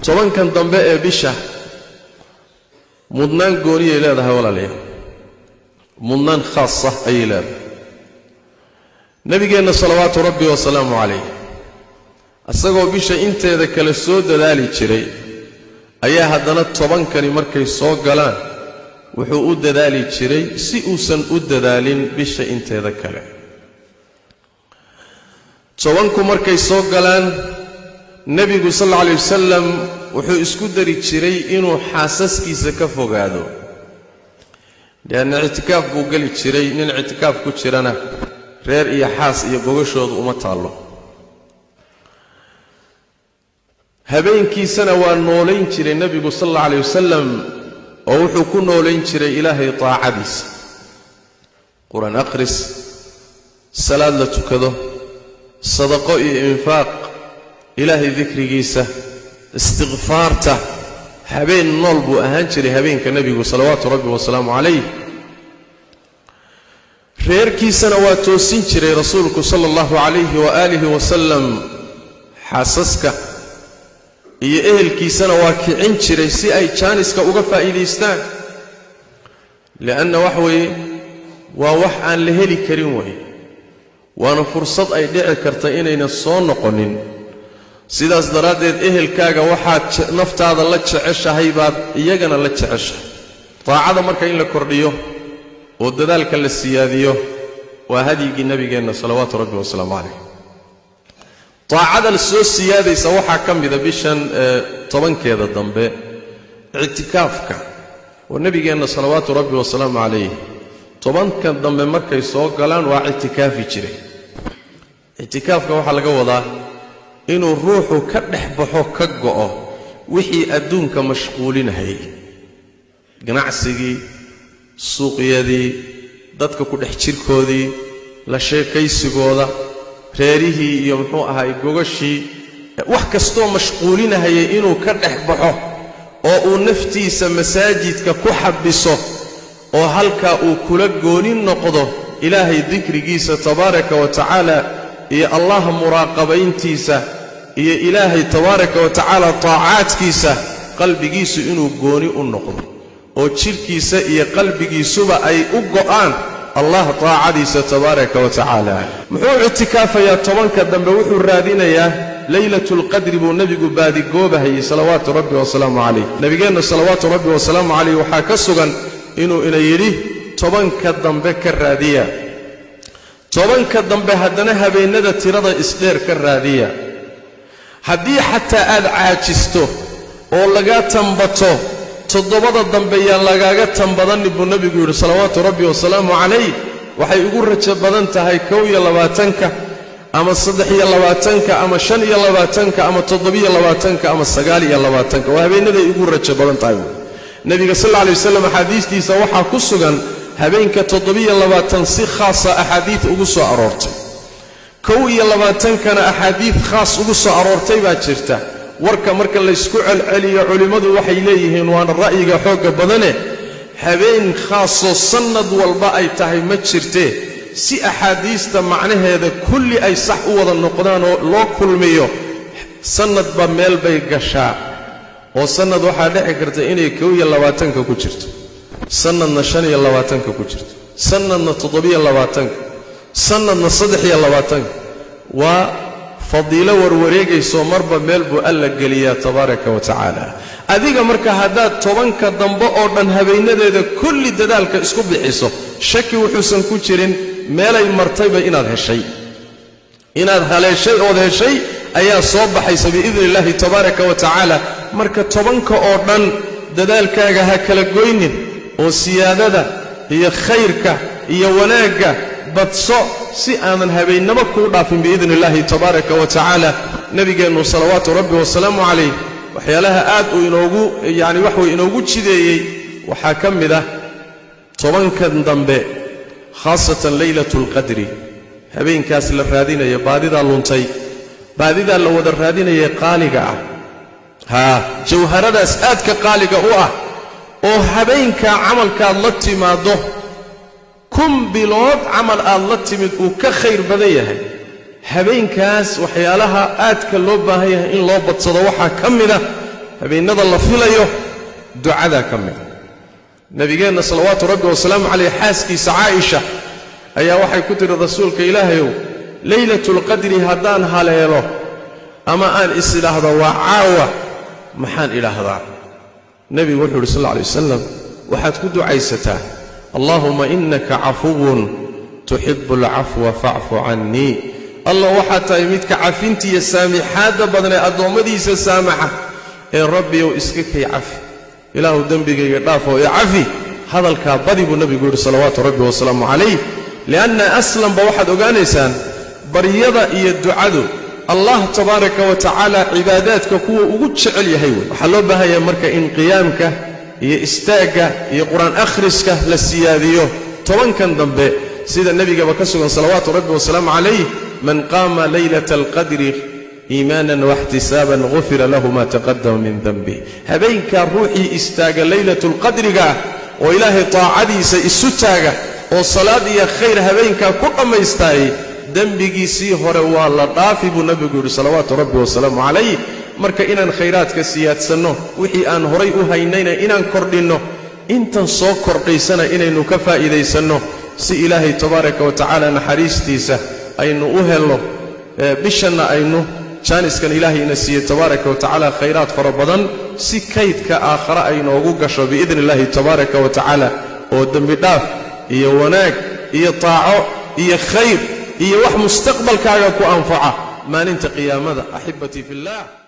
tobankan dambe ee bisha mudnaan gooniyay leedahay walaalayaal mudnaan khaasa ayay leedahay nebigeenna salawaatu rabbi wasalaamu calayh isagoo bisha inteeda kale soo dadaali jiray ayaa haddana tobankani markay soo galaan wuxuu u dadaali jiray si uusan u dadaalin bisha inteeda kale tobanku markay soo galaan nebigu sal alla alay wasalam wuxuu isku dari jiray inuu xaasaskiisa ka fogaado leanna ictikaaf buu geli jiray nin ictikaaf ku jirana reer iyo xaas iyo gogashoodu uma taallo habeenkiisana waa noolayn jiray nebigu sal alla alay wasalam oo wuxuu ku noolayn jiray ilaahay taacadiisa qur-aan akhris salaad la tukado sadaqo iyo infaaq ilaahay dikrigiisa istikfaarta habeen nool buu ahaan jiray habeenka nebigu salawaatu rabbi wasalaamu calayh reerkiisana waa toosin jiray rasuulku sala allahu calayhi waaalihi wasalam xaasaska iyo ehelkiisana waa kicin jiray si ay jaaniska uga faa'iidaystaan li'anna wax weeye waa wax aan la heli karin weeye waana fursad ay dhici karta inayna soo noqonin sidaas daraaddeed ehelkaaga waxaad naftaada la jeceshahay baad iyagana la jeceshahay daacada marka in la kordhiyo oo dadaalka la siyaadiyo waa hadyigii nebigeenna salawaatu rabbi wasalaamu calayh daacada soo siyaadaysa waxaa ka mida bishan tobankeeda dambe ictikaafka oo nebigeenna salawaatu rabbi wasalaamu calayh tobanka dambe markay soo galaan waa ictikaafi jiray ictikaafka waxaa laga wadaa inuu ruuxu ka dhex baxo ka go'o wixii adduunka mashquulinahayay ganacsigii suuqyadii dadka ku dhex jirkoodii la sheekaysigooda reerihii iyo muxuu ahaay gogashii wax kastoo mashquulinahayay inuu ka dhex baxo oo uu naftiisa masaajidka ku xabiso oo halkaa uu kula gooni noqdo ilaahay dikrigiisa tabaaraka wa tacaala iyo allah muraaqabayntiisa iyo ilaahay tabaaraka wa tacaala taacaadkiisa qalbigiisu inuu gooni u noqdo oo jidhkiisa iyo qalbigiisuba ay u go'aan allah taacadiisa tabaaraka wa tacaala muxuu ictikaafayaa tobanka dambe wuxuu raadinayaa leylatulqadri buu nebigu baadigoobahayey salawaatu rabbi wasalaamu calayh nebigeenna salawaatu rabbi wasalaamu calayh waxaa ka sugan inuu ina yidhi tobanka dambe ka raadiya tobanka dambe haddana habeennada tirada isdheer ka raadiya haddii xataa aad caajisto oo lagaa tambato toddobada dambe yaan lagaaga tambadanin buu nebigu yidhi salawaatu rabbi wasalaamu calayh waxay ugu rajo badan tahay kow iyo labaatanka ama saddex iyo labaatanka ama shan iyo labaatanka ama toddobiyo labaatanka ama sagaal iyo labaatanka waa habeennaday ugu rajo badan tahay buui nebiga sal alla alay wasalam axaadiistiisa waxaa ku sugan habeenka toddobiyo labaatan si khaasa axaadiid ugu soo aroortay kow iyo labaatankana axaadiid khaas ugu soo aroortay baa jirta warka marka laysku celceliyo culimmadu waxay leeyihiin waana ra'yiga xoogga badane habeen khaasoo sannad walba ay tahay ma jirtee si axaadiista macnaheeda kulli ay sax u wada noqdaan oo loo kulmiyo sannadba meel bay gashaa oo sannad waxaa dhici karta inay kow iyo labaatanka ku jirto sannadna shan iyo labaatanka ku jirto sannadna toddobiyo labaatanka sannadna saddex iyo labaatanka waa fadiilo warwareegaysoo marba meel buu alla geliyaa tabaaraka wa tacaala adiga marka haddaad tobanka dambe oo dhan habeennadeeda kulli dadaalka isku bixiso shaki wuxuusan ku jirin meelay martayba inaad heshay inaad haleeshay ood heshay ayaa soo baxaysa biidni illaahi tabaaraka wa tacaala marka tobanka oo dhan dadaalkaaga ha kala goynin oo siyaadada iyo khayrka iyo wanaagga badso si aanan habeennamo kuu dhaafin biidni illaahi tabaaraka wa tacaala nebigeennu salawaatu rabbi wasalaamu calayh waxyaalaha aad uu inoogu yacni wax way inoogu jideeyey waxaa ka mid ah tobankan dambe khaasatan leylatu alqadri habeenkaas la raadinaya baadidaa luntay baadidaa la wada raadinaya qaaliga ah haa jawharadaas aadka qaaliga u ah oo habeenkaa camalkaad la timaaddo kun bilood camal aad la timid uu ka khayr badan yahay habeenkaas waxyaalaha aadka loo baahan yahay in loo badsado waxaa ka mida habeennada la filayo ducadaa ka mida nebigeenna salawaatu rabbi wasalaamu calayh xaaskiisa caaisha ayaa waxay ku tidhi rasuulka ilaahayow leylatulqadri haddaan haleelo ama aan is idhaahdo waa caawa maxaan idhaahdaa nebigu wuxuu uhi sal alla alay wasalam waxaad ku ducaysataa allaahumma innaka cafuwun tuxibbu alcafwa facfu cannii allah waxaad tahay midka cafintiiyo saamixaadda badan ee addoommadiisa saamaxa ee rabbiyow iska kay cafi ilaahu dembigayga dhaafoo ee cafi hadalkaa badi buu nebigu yidhi salawaatu rabbi wasalaamu calayh li'anna aslanba waxaad ogaanaysaan baryada iyo ducadu allah tabaaraka wa tacaala cibaadaadka kuwa ugu jecel yahay wey waxaa loo baahan yahay marka in qiyaamka iyo istaagga iyo qur-aan akhriska la siyaadiyo tobankan dambe sida nebigaba ka sugan salawaatu rabbi wasalaamu calayh man qaama laylata alqadri iimaanan waxtisaaban gufira lahu ma taqadama min denbih habeenkaa ruuxii istaaga laylatulqadriga oo ilaahay taacadiisa isu taaga oo salaad iyo khayr habeenkaa ku dhammaystaayey dembigiisii hore waa la dhaafi buu nebigu yidhi salawaatu rabbi wasalaamu calayh marka inaan khayraadka siyaadsanno wixii aan horay u haynayna inaan kordhinno intan soo kordhaysana inaynu ka faa'iidaysanno si ilaahay tabaaraka wa tacaala naxariistiisa aynu u helno bishanna aynu jaaniskan ilaahayna siiye tabaaraka wa tacaala khayraad fara badan si kaydka aakhare ay noogu gasho biidni illaahi tabaaraka wa tacaala oo dembidhaaf iyo wanaag iyo taaco iyo khayr iyo wax mustaqbalkaaga ku anfaca maalinta qiyaamada axibatii fillaah